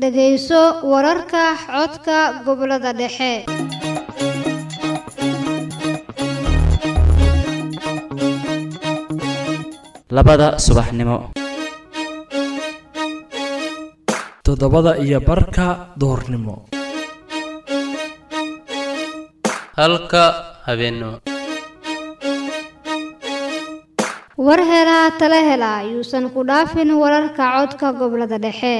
dhegayso wararka codka gobollada dhexe labada subaxnimo toddobada iyo barka duhurnimo halka habeenimo war helaa tala hela yuusan ku dhaafin wararka codka gobollada dhexe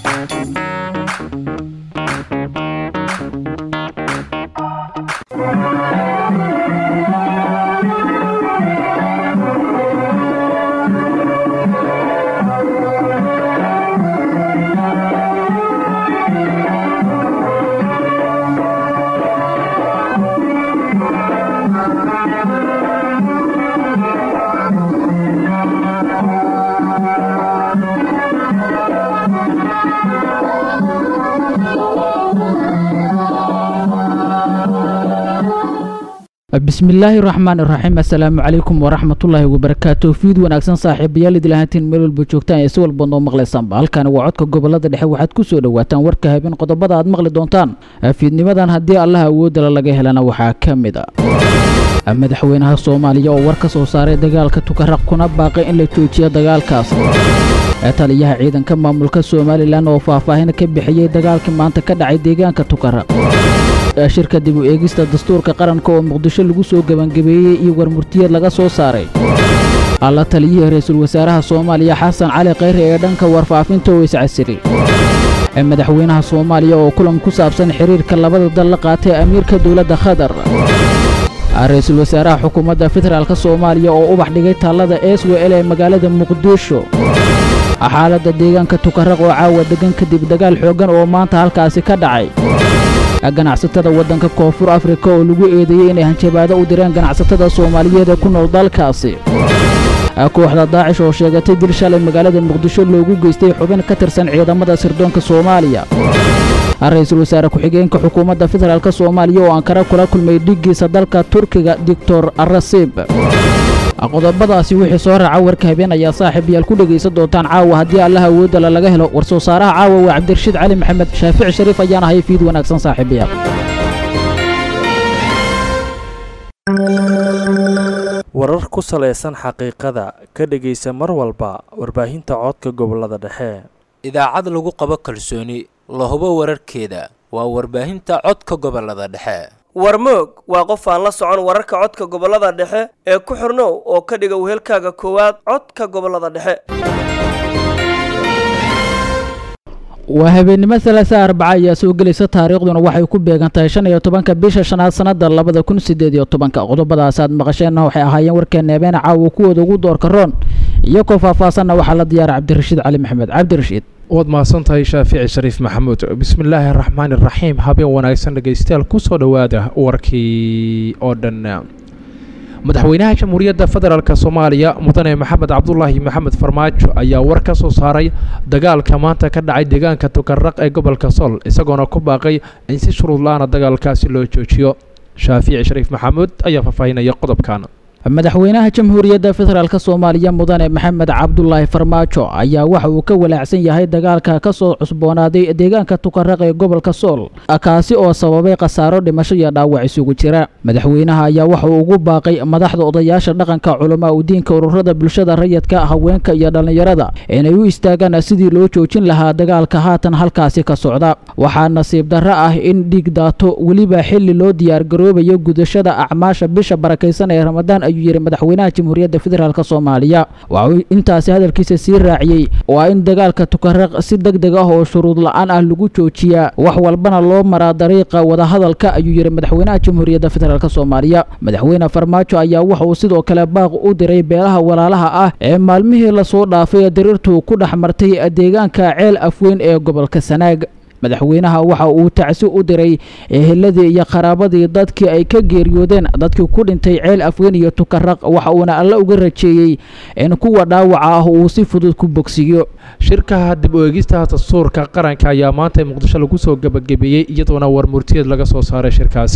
bismillaahi raxmaan iraxiim assalaamu calaykum waraxmatullaahi wabarakaatu fiid wanaagsan saaxiibayaal idil ahaantiin meel walba joogtaan ee si walba noo maqlaysaanba halkani waa codka gobolada dhexe waxaad ku soo dhowaataan warka habeen qodobada aad maqli doontaan fiidnimadan haddii allaha awoodala laga helana waxaa ka mid a madaxweynaha soomaaliya oo war ka soo saaray dagaalka tukaraq kuna baaqay in la joojiyo dagaalkaas taliyaha ciidanka maamulka somalilan oo faahfaahin ka bixiyey dagaalkii maanta ka dhacay deegaanka tukaraq shirka dib u eegista dastuurka qaranka oo muqdisho lagu soo gebangabeeyey iyo warmurtiyeed laga soo saaray alla taliyihii ra-iisul wasaaraha soomaaliya xasan cali khayre ee dhanka warfaafinta oo iscasiray madaxweynaha soomaaliya oo kulan ku saabsan xiriirka labada dal la qaatay amiirka dowladda khatar ra-iisul wasaaraha xukuumadda federaalk soomaaliya oo ubax dhigay taallada s w l ee magaalada muqdisho xaaladda deegaanka tukaraq oo caawa degan kadib dagaal xooggan oo maanta halkaasi ka dhacay ganacsatada waddanka koonfur afrika oo lagu eedeeyey inay hanjabaado u direen ganacsatada soomaaliyeed ee ku nool dalkaasi kooxda daacish oo sheegatay dil shalay magaalada muqdisho loogu geystay xubin ka tirsan ciidamada sirdoonka soomaaliya ra-iisul wasaare ku-xigeenka xukuumadda federaalk soomaaliya oo ankara kula kulmay dhiggiisa dalka turkiga doctor arasib qodobadaasi wixii soo raaca warka habeen ayaa saaxiib yaal ku dhegaysan doontaan caawa haddii allaha awoodala laga helo war soo saaraha caawa waa cabdirashiid cali maxamed shaafici shariif ayaan ahay fiid wanaagsan saaxiibayaal warar ku salaysan xaqiiqada ka dhegaysa mar walba warbaahinta codka gobolada dhexe idaacad lagu qabo kalsooni la hubo wararkeeda waa warbaahinta codka gobolada dhexe warmoog waa qof aan la socon wararka codka gobolada dhexe ee ku xirnow oo ka dhiga wehelkaaga koowaad codka gobolada dhexe waa habeennimo salaasa arbaca ayaa soo gelaysa taariikhduna waxay ku beegan tahay shan iyo tobanka bisha shanaad sannada labada kun sideed iyo tobanka qodobadaas aad maqasheenna waxay ahaayeen warkeena habeen caawa kuwooda ugu doorka roon iyo koo faahfaasanna waxaa la diyaara cabdirashiid cali maxamed cabdirashiid waad mahadsantahay shaafici shariif maxamuud bismillaahi araxmaani iraxiim habeen wanaagsan dhegaystayaal kusoo dhowaada warkii oo dhan madaxweynaha jamhuuriyadda federaalk soomaaliya mudane maxamed cabdulaahi maxamed farmaajo ayaa war ka soo saaray dagaalka maanta ka dhacay deegaanka tukaraq ee gobolka sool isagoona ku baaqay in si shuruud la-aana dagaalkaasi loo joojiyo shaafici shariif maxamuud ayaa faahfaahinaya qodobkan madaxweynaha jamhuuriyadda federaalk soomaaliya mudane maxamed cabdulaahi farmaajo ayaa waxa uu ka walaacsan yahay dagaalka ka soo cusboonaaday deegaanka tukaraq ee gobolka sool kaasi oo sababay khasaaro dhimasho iyo dhaawac isugu jira madaxweynaha ayaa waxa uu ugu baaqay madaxda odayaasha dhaqanka culamaa udiinka ururada bulshada rayidka haweenka iyo dhallinyarada inay u istaagaan sidii loo joojin lahaa dagaalka haatan halkaasi ka socda waxaa nasiib darro ah in dhiig daato weliba xili loo diyaargaroobayo gudashada acmaasha bisha barakaysan ee ramadaan ayuu yidhi madaxweynaha jamhuuriyadda federaalk soomaaliya waxa uu intaasi hadalkiisa sii raaciyey waa in dagaalka tukaraq si deg deg ah oo shuruud la-aan ah lagu joojiyaa wax walbana loo maraa dariiqa wadahadalka ayuu yidhi madaxweynaha jamhuuriyadda federaalk soomaaliya madaxweyne farmaajo ayaa waxa uu sidoo kale baaq u diray beelaha walaalaha ah ee maalmihii lasoo dhaafay dirirtu ku dhex martay deegaanka ceel afweyn ee gobolka sanaag madaxweynaha waxa uu tacsi u diray eheladii iyo qaraabadii dadkii ay ka geeriyoodeen dadkii ku dhintay ceel afweyn iyo tukaraq waxa uuna alle uga rajeeyey in kuwa dhaawaca ah uu si fudud ku bogsiiyo shirka dib u eegista dastuurka qaranka ayaa maanta muqdisho lagu soo gebagabeeyey iyadoona warmurtiyeed laga soo saaray shirkaasi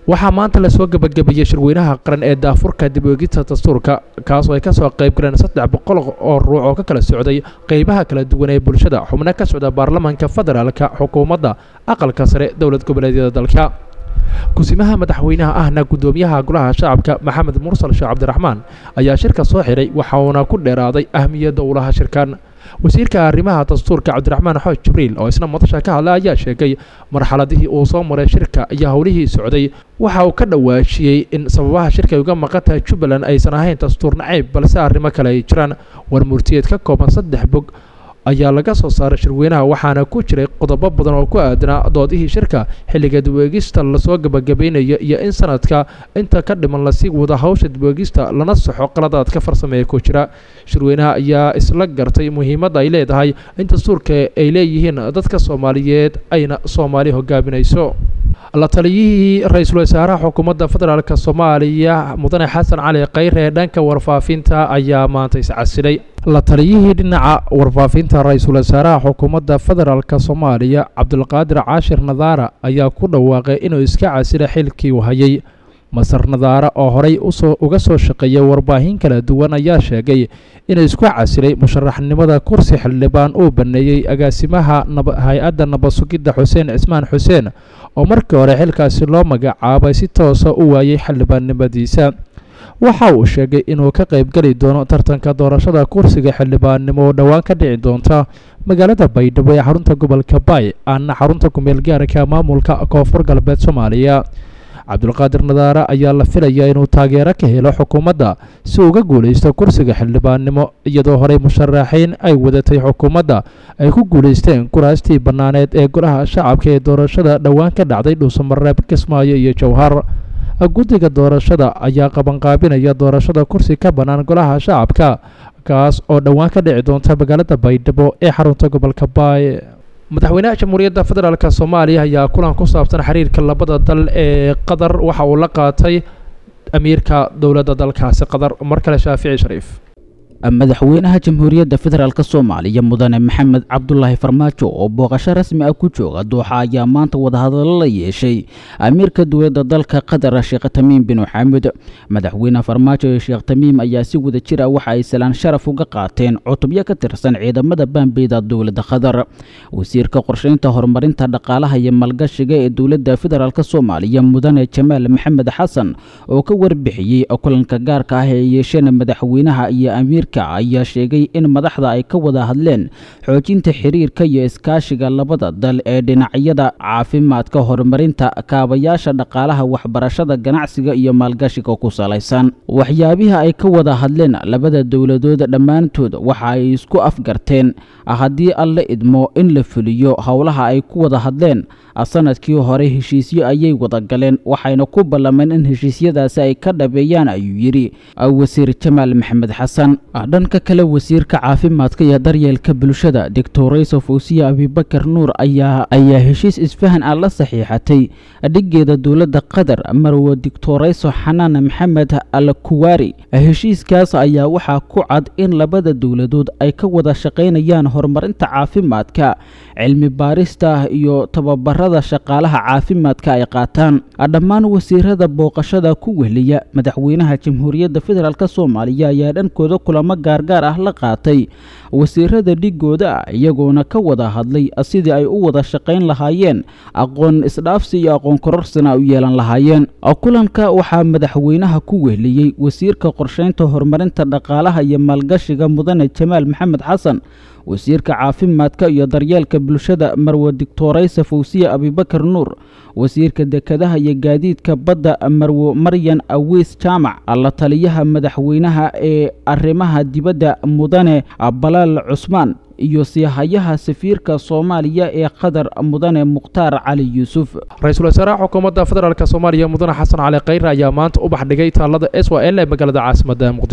waxaa maanta lasoo gebagabeeyey shirweynaha qaran ee daafurka dib oegista dastuurka kaas oo ay kasoo qayb galeen saddex boqol oo ruux oo ka kala socday qeybaha kala duwan ee bulshada xubno ka socda baarlamaanka federaalka xukuumadda aqalka sare dowlad goboleedyada dalka kusimaha madaxweynaha ahna guddoomiyaha golaha shacabka maxamed mursal sheekh cabdiraxmaan ayaa shirka soo xidhay waxa uuna ku dheeraaday ahmiyadda ulaha shirkan wasiirka arrimaha dastuurka cabdiraxmaan xooj jibriil oo isna madasha ka hadla ayaa sheegay marxaladihii uu soo maray shirka iyo howlihii socday waxa uu ka dhawaajiyey in sababaha shirka ay uga maqan tahay jubbaland aysan ahayn dastuur nacayb balse arrimo kale ay jiraan war murtiyeed ka kooban saddex bog ayaa laga soo saaray shirweynaha waxaana ku jiray qodobo badan oo ku aadanaa doodihii shirka xilliga dibweegista lasoo gebagabaynayo iyo in sanadka inta ka dhiman lasii wada hawsha dibweegista lana saxo qaladaadka farsameeya ku jira shirweynaha ayaa isla gartay muhiimadda ay leedahay in dastuurka ay leeyihiin dadka soomaaliyeed ayna soomaali hogaaminayso la taliyihii ra-iisul wasaaraha xukuumadda federaalk soomaaliya mudane xasan cali khayre ee dhanka warfaafinta ayaa maanta iscasilay la taliyihii dhinaca warfaafinta ra-iisul wasaaraha xukuumadda federaalk soomaaliya cabdulqaadir caashir nadaara ayaa ku dhawaaqay inuu iska casilay xilkii uu hayay masar nadaara oo horey usoo uga soo shaqeeyay warbaahin kala duwan ayaa sheegay inuu isku casilay musharaxnimada kursi xildhibaan uu baneeyey agaasimaha hay-adda nabad-sugidda xuseen cismaan xuseen oo markii hore xilkaasi loo magacaabay si toosa u waayey xildhibaannimadiisa waxa uu sheegay inuu ka qaybgeli doono tartanka doorashada kursiga xildhibaannimo oo dhowaan ka dhici doonta magaalada baydhabo ee xarunta gobolka baay aana xarunta kumeel gaarka maamulka koonfur galbeed soomaaliya cabdulqaadir nadaare ayaa la filayaa inuu taageero ka helo xukuumadda si uga guulaysto kursiga xildhibaannimo iyadoo horey musharaxiin ay wadatay xukuumadda ay ku guulaysteen kuraastii bannaaneed ee golaha shacabka ee doorashada dhowaan ka dhacday dhuusamareeb kismaayo iyo jowhar guddiga doorashada ayaa qabanqaabinaya doorashada kursi ka bannaan golaha shacabka kaas oo dhowaan ka dhici doonta magaalada baydhabo ee xarunta gobolka baay madaxweynaha jamhuuriyadda federaalk soomaaliya ayaa kulan ku saabsan xiriirka labada dal ee qatar waxa uu la qaatay amiirka dowladda dalkaasi qatar mar kale shaafici shariif madaxweynaha jamhuuriyadda federaalk soomaaliya mudane maxamed cabdulaahi farmaajo oo booqasho rasmi ah ku jooga dooxa ayaa maanta wadahadallo la yeeshay amiirka dowladda dalka qatar sheekh tamiim bin xaamud madaxweyne farmaajo iyo sheekh tamiim ayaa si wada jir ah waxa ay salaan sharaf uga qaateen cutubyo ka tirsan ciidamada baanbeyda dowladda qatar wasiirka qorsheynta horumarinta dhaqaalaha iyo maalgashiga ee dowladda federaalk soomaaliya mudane jamaal maxamed xasan oo ka warbixiyey kulanka gaarka ah ee yeesheen madaxweynaha iyo amiir ayaa sheegay in madaxda ay ka wada hadleen xoojinta xiriirka iyo iskaashiga labada dal ee dhinacyada caafimaadka horumarinta kaabayaasha dhaqaalaha waxbarashada ganacsiga iyo maalgashiga ku salaysan waxyaabihi ay ka wada hadleen labada dowladood dhammaantood waxa ay isku afgarteen haddii alla idmo in la fuliyo howlaha ay ku wada hadleen sanadkii hore heshiisyo ayay wada galeen waxayna ku ballameen in heshiisyadaasi ay ka dhabeeyaan ayuu yidhi wasiir jamaal maxamed xasan dhanka kale wasiirka caafimaadka iyo daryeelka bulshada doctorayso fawsiya abibakar nuur ayaa ayaa heshiis isfahan ah la saxiixatay dhigeeda dowladda qatar marwo doctorayso xanaan maxamed al kuwaari heshiiskaas ayaa waxaa ku cad in labada dowladood ay ka wada shaqaynayaan horumarinta caafimaadka cilmi baarista iyo tababarada shaqaalaha caafimaadka ay qaataan dhammaan wasiirada booqashada ku wehliya madaxweynaha jamhuuriyadda federaalk soomaaliya ayaa dhankooda kulamo gaargaar ah la qaatay wasiirada dhigooda ah iyagoona ka wada hadlay sidii ay u wada shaqayn lahaayeen aqoon isdhaafsi iyo aqoon kororsina u yeelan lahaayeen kulanka waxaa madaxweynaha ku wehliyey wasiirka qorsheynta horumarinta dhaqaalaha iyo maalgashiga mudane jamaal maxamed xasan wasiirka caafimaadka iyo daryeelka bulshada marwe doctoraysa fawsiya abibakar nuur wasiirka dekadaha iyo gaadiidka badda marwe maryan awiis jaamac la taliyaha madaxweynaha ee arrimaha dibadda mudane balaal cusmaan iyo siihayaha safiirka soomaaliya ee qatar mudane mukhtaar cali yuusuf ra-iisul wasaaraha xukuumadda federaalk soomaaliya mudane xasan cali khayre ayaa maanta u baxdhigay taalada s w l ee magaalada caasimadda muqdisho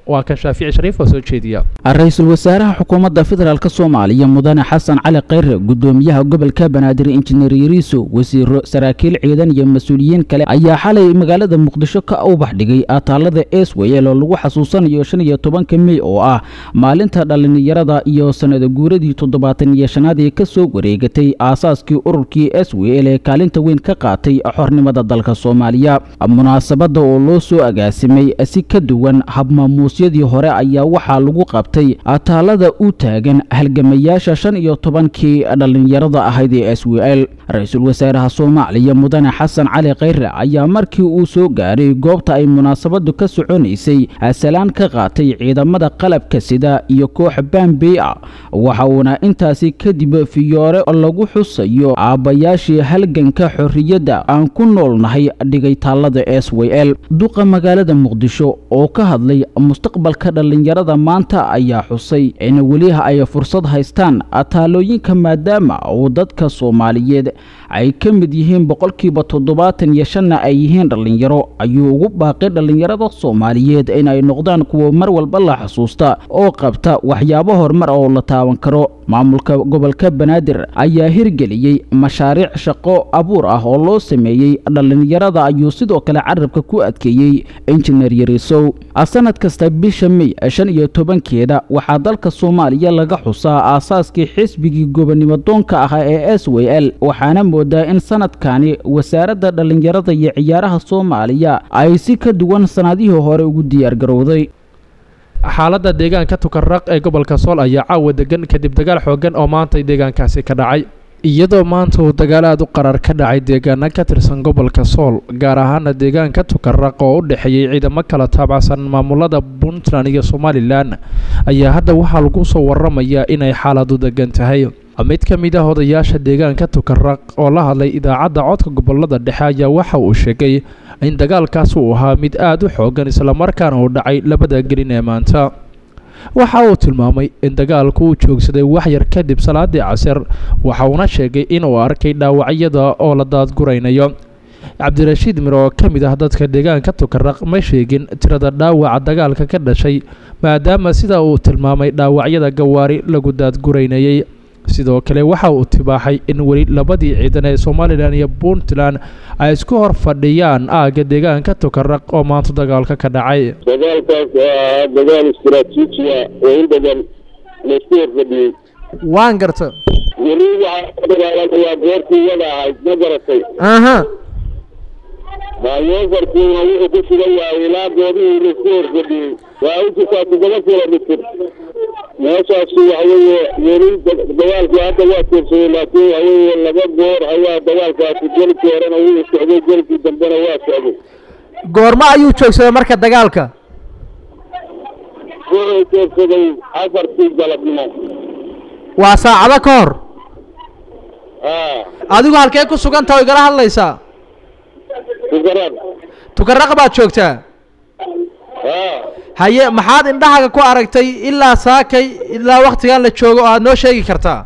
waa kan shaafici shariif oo soo jeediya ra-iisul wasaaraha xukuumadda federaalk soomaaliya mudane xasan cali khayre gudoomiyaha gobolka banaadir injineer yariiso wasiiro saraakiil ciidan iyo mas-uuliyiin kale ayaa xalay magaalada muqdisho ka ubax dhigay ataalada eswayel oo lagu xasuusanayo shan iyo tobanka mey oo ah maalinta dhallinyarada iyo sanada guuradii toddobaatan iyo shanaad ee ka soo wareegatay aasaaskii ururkii eswayel ee kaalinta weyn ka qaatay xornimada dalka soomaaliya munaasabadda oo loo soo agaasimay si ka duwan habmaamuusyadii hore ayaa waxaa lagu qabtay ataalada u taagan halgamayaasha shan iyo tobankii dhallinyarada ahayd ee s w l ra-iisul wasaaraha soomaaliya mudane xasan cali khayre ayaa markii uu soo gaaray goobta ay munaasabadu ka soconaysay salaan ka qaatay ciidamada qalabka sida iyo koox bambey ah waxa uuna intaasi kadib fiyoore lagu xusayo aabbayaashii halganka xorriyadda aan ku noolnahay dhigay taalada s w l duqa magaalada muqdisho oo ka hadlay mustaqbalka dhallinyarada maanta ayaa xusay in weliha ay fursad haystaan taalooyinka maadaama uu dadka soomaaliyeed ay ka mid yihiin boqolkiiba toddobaatan iyo shanna ay yihiin dhallinyaro ayuu ugu baaqay dhallinyarada soomaaliyeed inay noqdaan kuwa mar walba la xusuusta oo qabta waxyaabo horumar oo la taaban karo maamulka gobolka banaadir ayaa hirgeliyey mashaariic shaqo abuur ah oo loo sameeyey dhallinyarada ayuu sidoo kale carabka ku adkeeyey injineer yariisow sanad kasta bisha mey shan iyo tobankeeda waxaa dalka soomaaliya laga xusaa aasaaskii xisbigii gobonimo doonka ahaa ee s w l waxaana moodaa in sanadkani wasaaradda dhallinyarada iyo ciyaaraha soomaaliya ay si ka duwan sanadihii hore ugu diyaargarowday xaaladda deegaanka tukaraq ee gobolka sool ayaa caawa degan kadib dagaal xoogan oo maanta deegaankaasi ka dhacay iyadoo maanta uu dagaal aad u qarar ka dhacay deegaana ka tirsan gobolka sool gaar ahaana deegaanka tukaraq oo u dhexeeyey ciidamo kala taabacsan maamulada puntland iyo somalilan ayaa hadda waxaa lagu soo waramayaa inay xaaladu degan tahay mid ka mid ah odayaasha deegaanka tukaraq oo la hadlay idaacadda codka gobolada dhexe ayaa waxa uu sheegay in dagaalkaas uu ahaa mid aad u xoogan islamarkaana uu dhacay labada gelin ee maanta waxa uu tilmaamay in dagaalku uu joogsaday waxyar kadib salaadii casir waxa uuna sheegay inuu arkay dhaawacyada oo la daadguraynayo cabdirashiid mir oo ka mid ah dadka deegaanka tukaraq ma sheegin tirada dhaawaca dagaalka ka dhashay maadaama sida uu tilmaamay dhaawacyada gawaari lagu daadguraynayay sidoo kale waxa uu tibaaxay in weli labadii ciidan ee somalilan iyo puntland ay isku hor fadhiyaan aagga deegaanka tukaraq oo maanta dagaalka ka dhacay dagaalkaas waa dagaal istaraatiijiya oo in badan laisku horfadhiyey waan garta weli waxaa dagaalamayaa goortii iyada ahayd ma garatay aha maayofarkiina wuxuu ku sugan yahay ilaa goobihii laisku horfadhiyey waa u jirtaa toddoba kilomitir meeshaasi waxa weeye weli dagaalkii hadda waa tiirsaday laakiin waxa weeye laba goor ayaa dagaalkaasi gelkii horena wuu socday gelkii dambena waa socday goormo ayuu joogsaday marka dagaalka wuxuu joogsaday afartii galabnimo waa saacado ka hor haa adigu halkee ku sugan taha o igala hadlaysaa tukarad tukaraq baad joogtaa haa haye maxaad indhahaga ku aragtay ilaa saakay ilaa waktigan la joogo oo aad noo sheegi kartaa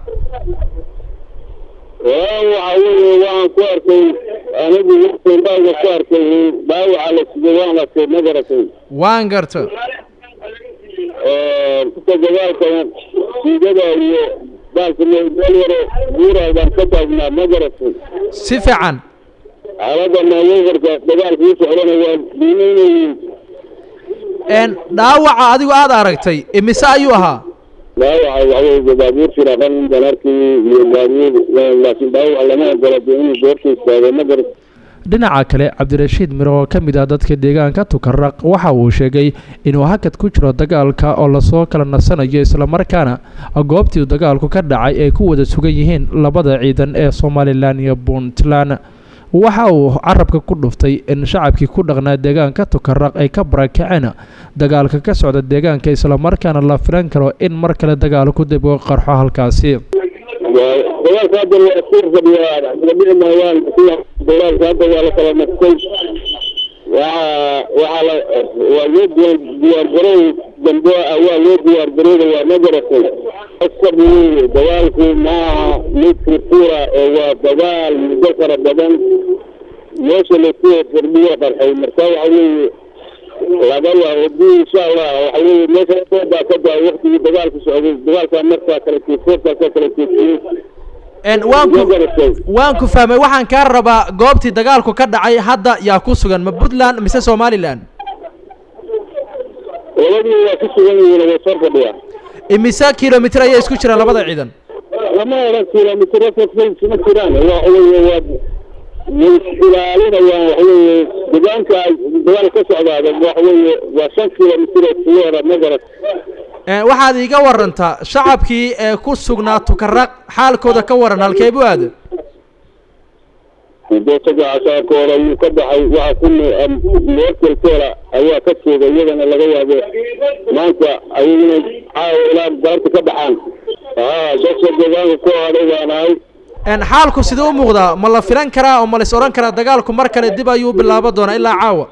waa waxa weeye waxaan ku arkay anigu indhahayga ku arkay dhaawaca la siday waan arkay ma garatay waan garta inta dagaalka siidada iyo baalka meel yaro buuraha baan ka taagnaa ma garatay si fiican xaaladda maayofarka dagaalka u socdana waa dhiimaynayiin n dhaawaca adigu aad aragtay imise ayuu ahaa dhaawaca waxaweye baabuur firaqan baan arkay iyo baabuur laakiin dhaawaca lama ogola dee inuu goorta istaago ma garat dhinaca kale cabdirashiid miro oo ka mid ah dadka deegaanka tukaraq waxa uu sheegay inuu hakad ku jiro dagaalka oo lasoo kala nasanayo islamarkaana goobtii dagaalku ka dhacay ay ku wada sugan yihiin labada ciidan ee somalilan iyo puntland waxa uu carabka ku dhuftay in shacabkii ku dhaqnaa deegaanka tukaraq ay ka barakaceen dagaalka ka socda deegaanka islamarkaana la filan karo in mar kale dagaalku dib uga qarxo halkaasi dagaalka hadda waa isku fadhiyaa dhici maayaan dagaalka hadda waa la kala naftay waxa waxaa la waa loo diyaar diyaargarow dambe ah waa loo diyaargarowda waa ma garatay asab weeye dagaalku maaha mid furfura oo waa dagaal muddo fara badan meesha laisku fardhiyo qarxay marka waxa weeye laga yaabo dii insha allah waxa weeye meesha baa ka daa waktigii dagaalku socday dagaalkaa markaa kala keesoorkaa kala keesiyey En, waan ku waan ku fahmay waxaan kaa rabaa goobtii dagaalku ka dhacay hadda yaa ku sugan ma puntland mise somaliland labadii waa ku sugan yihiin way soo fadhiyaa imise kilomitr ayay isku jiraan labada ciidan lama odhan kilomitr ma jiraan waxa weeye waa way ilaalinayaan waxa weeye deegaanka ay dagaal ka socdaada waxa weeye waa shan kilomitr oo siyeera magarat En, waxaad iiga warantaa shacabkii ee ku sugnaa tukaraq xaalkooda ka waran halkee buu aada dosaga casaarkooda ayuu ka baxay waxa ku meerkelkeela ayaa ka jeeda iyagana laga yaabo maanta ayaguna caawa ilaa galabta ka baxaan haa dadka deegaanka ku hadhay baan ahay En, xaalku sidee u muuqdaa ma la filan karaa oo ma la is odhan karaa dagaalku mar kale dib ayuu bilaabo doonaa ilaa caawa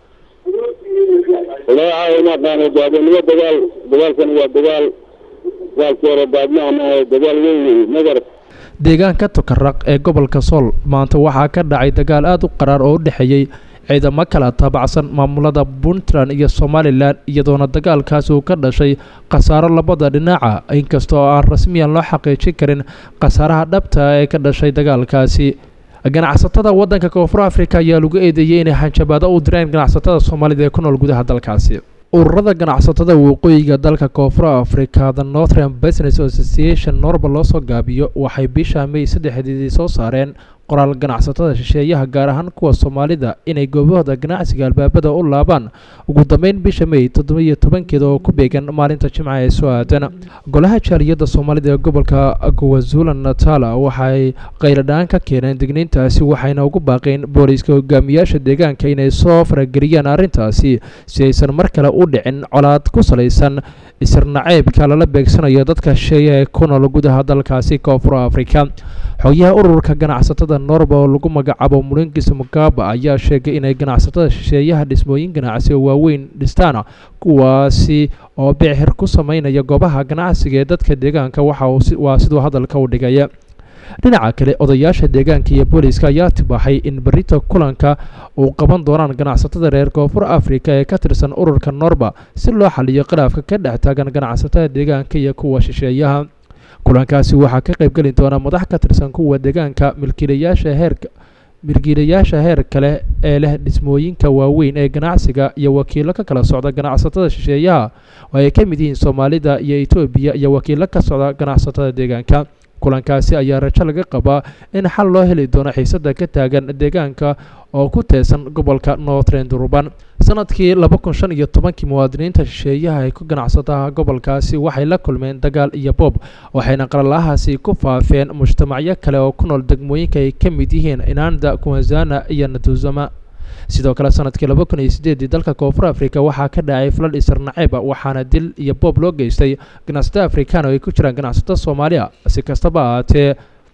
ilaa caawa ma aqaano daadinimo dagaal dagaalkan waa dagaal dagaalkii hore baadmaha maaha dagaal weyn magarat deegaanka tukaraq ee gobolka sool maanta waxaa ka dhacay dagaal aada u qaraar oo u dhexeeyey ciidamo kala taabacsan maamulada puntland iyo somalilan iyadoona dagaalkaasi uu ka dhashay khasaaro labada dhinaca inkastoo aan rasmiyan loo xaqiijin karin khasaaraha dhabta ee ka dhashay dagaalkaasi ganacsatada waddanka koonfur africa ayaa lagu eedeeyey inay hanjabaado u direen ganacsatada soomaalida ee ku nool gudaha dalkaasi ururada ganacsatada waqooyiga dalka koonfur africa the northern business association norba loo soo gaabiyo waxay bisha may saddexdeedii soo saareen qoraal ganacsatada shisheeyaha gaar ahaan kuwa soomaalida inay goobahooda ganacsiga albaabada u laabaan ugu dambeyn bisha may toddobiyo tobankeeda oo ku beegan maalinta jimca ee soo aadan golaha jaaliyadda soomaalida ee gobolka kwazula natala waxay qayladhaan ka keeneen digniintaasi waxayna ugu baaqeen booliiska hogaamiyaasha deegaanka inay soo farageliyaan arrintaasi si aysan mar kale u dhicin colaad ku salaysan isirnaceybka lala beegsanayo dadka shisheeye ee ku nool gudaha dalkaasi koonfur africa xogayaha ururka ganacsatada norba oo lagu magacaabo mulingis mugaba ayaa sheegay inay ganacsatada shisheeyaha dhismooyin ganacsi oo waaweyn dhistaan kuwaasi oo bicxir ku sameynaya goobaha ganacsiga ee dadka deegaanka waxa waa siduu hadalka u dhigaya dhinaca kale odayaasha deegaanka iyo booliiska ayaa tibaaxay in berita kulanka uu qaban doonaan ganacsatada reer koonfur africa ee ka tirsan ururka norba si loo xaliyo khilaafka ka dhex taagan ganacsatada deegaanka iyo kuwa shisheeyaha kulankaasi waxaa ka qaybgeli doona madax ka tirsan kuwa deegaanka milkiilayaasha heerka milkiilayaasha heer kale ee leh dhismooyinka waaweyn ee ganacsiga iyo wakiilo ka kala socda ganacsatada shisheeyaha oo ay ka mid yihiin soomaalida iyo etoobiya iyo wakiilo ka socda ganacsatada deegaanka kulankaasi ayaa rajo laga qabaa in xal loo heli doono xiisada ka taagan deegaanka oo ku teesan gobolka northern durban sanadkii laba kun shan iyo tobankii muwaadiniinta shisheeyaha ay ku ganacsadaha gobolkaasi waxay la kulmeen dagaal iyo boob waxayna qalalahaasi ku faafeen mujtamacyo kale oo ku nool degmooyinka ay ka mid yihiin inanda kuwazana iyo natuzama sidoo kale sanadkii laba kun iyo sideedii dalka koonfur africa waxaa ka dhacay falal isarnaceeba waxaana dil iyo boob loo geystay ganacsato afrikaan oo ay ku jiraan ganacsato soomaaliya si kastaba ahaatee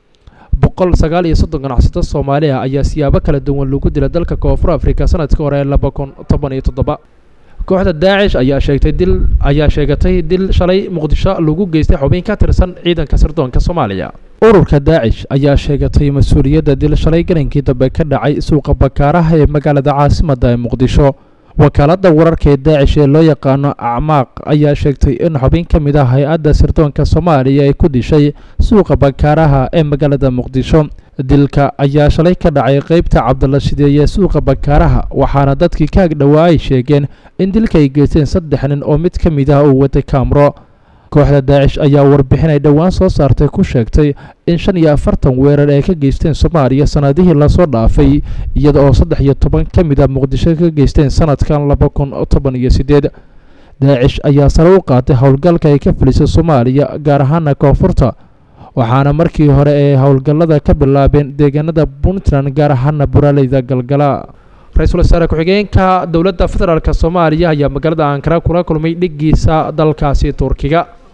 boqol sagaal iyo soddon ganacsato soomaaliya ayaa siyaabo kala duwan lagu dila dalka koonfur africa sanadkii hore laba kun toban iyo toddoba kooxda daacish ayaa sheegtay dil ayaa sheegatay dil shalay muqdisho lagu geystay xubin ka tirsan ciidanka sirdoonka soomaaliya ururka daacish ayaa sheegatay mas-uuliyadda dil shalay galankii dambe ka dhacay suuqa bakaaraha ee magaalada caasimadda ee muqdisho wakaaladda wararka ee daacish ee loo yaqaano acmaaq ayaa sheegtay in xubin ka mid ah hay-adda sirdoonka soomaaliya ay ku dishay suuqa bakaaraha ee magaalada muqdisho dilka ayaa shalay ka dhacay qeybta cabdalla shideeye suuqa bakaaraha waxaana dadkii ka agdhowaa ay sheegeen in dilka ay geysteen saddex nin oo mid ka mid ah uu watay kaamro kooxda daacish ayaa warbixin ay dhowaan soo saartay ku sheegtay in shan iyo afartan weerar ay ka geysteen soomaaliya sanadihii lasoo dhaafay iyada oo saddex iyo toban ka mid ah muqdisho ka geysteen sanadkan laba kun toban iyo sideed daacish ayaa sare u qaatay howlgalka ay ka filisay soomaaliya gaar ahaana koonfurta waxaana markii hore ay howlgallada ka bilaabeen deegaanada puntland gaar ahaana buraaleyda galgala ra-iisul wasaare ku-xigeenka dowladda federaalk soomaaliya ayaa magaalada ankara kula kulmay dhigiisa dalkaasi turkiga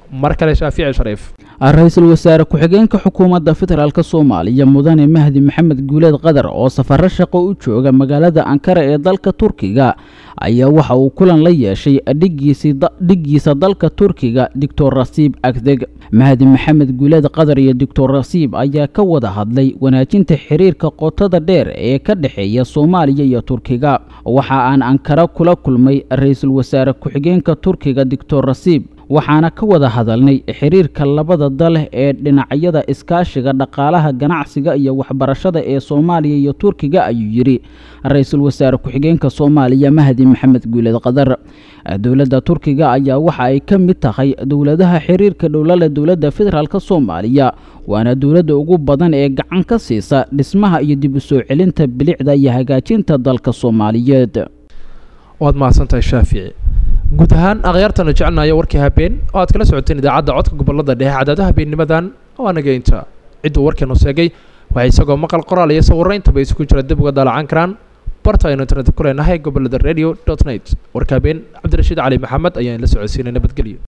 mar kale shaafici shariif ra-iisul wasaare ku-xigeenka xukuumadda federaalk soomaaliya mudane mahdi maxamed guuleed qadar oo safaro shaqo u jooga magaalada ankara ee dalka turkiga ayaa waxa uu kulan la yeeshay dhiggiisa dalka turkiga doctor rasiib agdeg mahdi maxamed guuleed qadar iyo doctor rasiib ayaa ka wada hadlay wanaajinta xiriirka qotada dheer ee ka dhexeeya soomaaliya iyo turkiga waxa aan ankara kula kulmay ra-iisul wasaare ku-xigeenka turkiga doctor rasiib waxaana ka wada hadalnay xiriirka labada dal ee dhinacyada iskaashiga dhaqaalaha ganacsiga iyo waxbarashada ee soomaaliya iyo turkiga ayuu yidhi ra-iisul wasaare ku-xigeenka soomaaliya mahdi maxamed guuleed qadar dowladda turkiga ayaa waxa ay ka mid tahay dowladaha xiriirka dhowlale dowladda federaalk soomaaliya waana dowladda ugu badan ee gacan ka siisa dhismaha iyo dib u soo celinta bilicda iyo hagaajinta dalka soomaaliyeed waad mahadsantahay shaafici guud ahaan akhyaartana jecelnayo warkii habeen oo aad kala socoteen idaacadda codka gobolada dhexe cadaadaha habeennimadan oo anageynta cidduu warkeenu sheegay waxay isagoo maqal qoraal iyo sawirro intaba isugu jira dib uga daalacan karaan barta aynu internet ku leenahay gobolada radio dot net warka habeen cabdirashiid cali maxamed ayaan la socodsiinay nabadgelyo